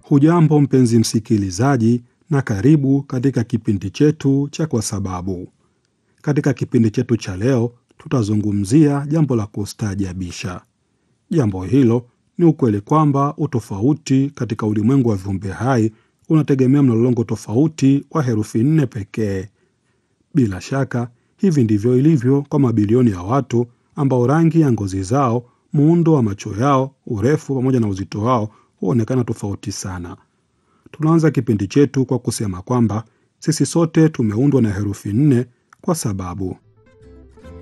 Hujambo mpenzi msikilizaji, na karibu katika kipindi chetu cha Kwa Sababu. Katika kipindi chetu cha leo, tutazungumzia jambo la kustaajabisha. Jambo hilo ni ukweli kwamba utofauti katika ulimwengu wa viumbe hai unategemea mlolongo tofauti wa herufi nne pekee. Bila shaka, hivi ndivyo ilivyo kwa mabilioni ya watu ambao rangi ya ngozi zao, muundo wa macho yao, urefu pamoja na uzito wao huonekana tofauti sana. Tunaanza kipindi chetu kwa kusema kwamba sisi sote tumeundwa na herufi nne kwa sababu